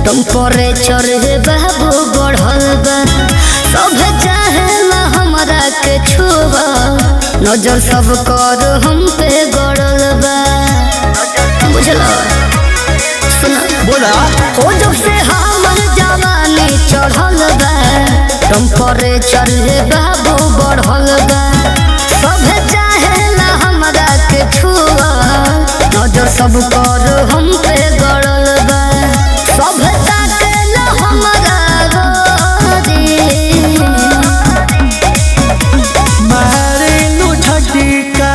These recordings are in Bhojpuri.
टेम्परेचर हे बाबू बढ़ल बा सब चाहेला हमरा के छुआ नजर सब कर हम पे गड़ल बा बुझला सुना बोला ओ जब से हमर जवानी चढ़ल बा टेम्परेचर हे बाबू बढ़ल बा सब चाहेला हमरा के छुआ नजर सब कर हम पे गड़ल बा सब ताकेला हमरा गोरी मारेलू झटका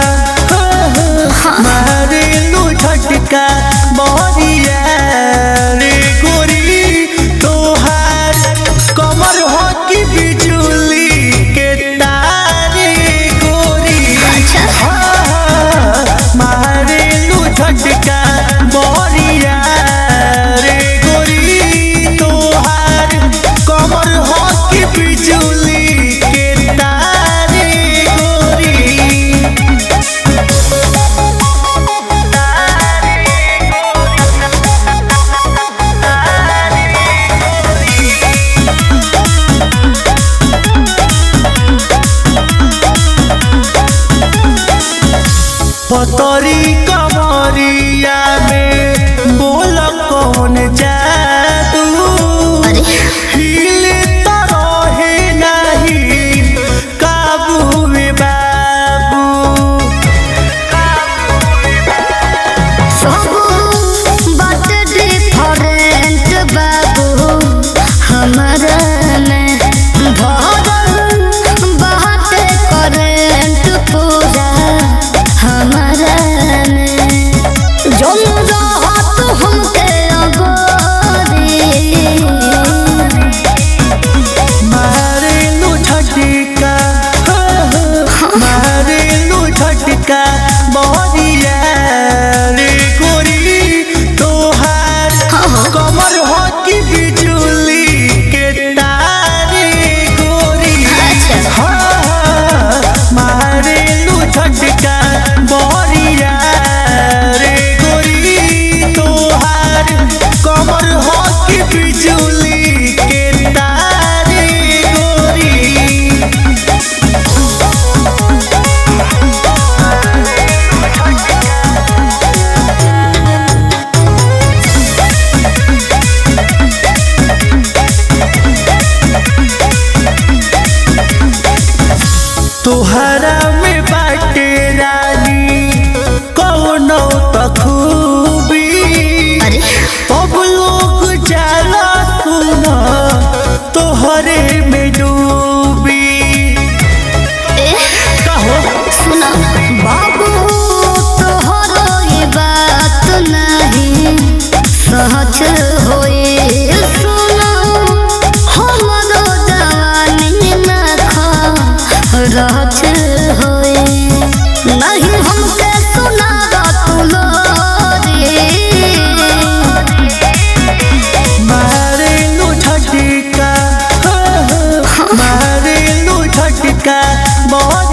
मारेलू झटका मोरिया रे गोरी तोहार कमर हो की बिजुली के तारे गोरी अच्छा। हाँ, मारेलू झटका मोरिया रे गोरी तोहार कमर हो की बिजुली के तारे गोरी पतरी कमरिया में बोल कौन जादू अरे हिले तो रहे नहीं काबू में बाबू सब बात डिफरेंट बाबू हमरा में भरल बात करेंट पूरा हमरा में जम रहत हमके अगोरी मारेलू झटका मारेलू झटका मोरिया रे गोरी तोहार कमर हो की बिजुली के तारे गोरी अच्छा। हाँ, मारेलू झटका मोरिया रे गोरी तोहार कमर हो की बिजुली के तारे गोरी तोहरा में बाटे रानी कौनो तखूबी अरे अब लोग जाला सुना तोहरे में डूबी ए कहो सुना बाबू तोहरो ये बात नहीं सच होए सुना हमरो जवानी ना खा रात होए नहीं हमके सुना तू लोरी मारेलू झटका मारेलू झटका मोर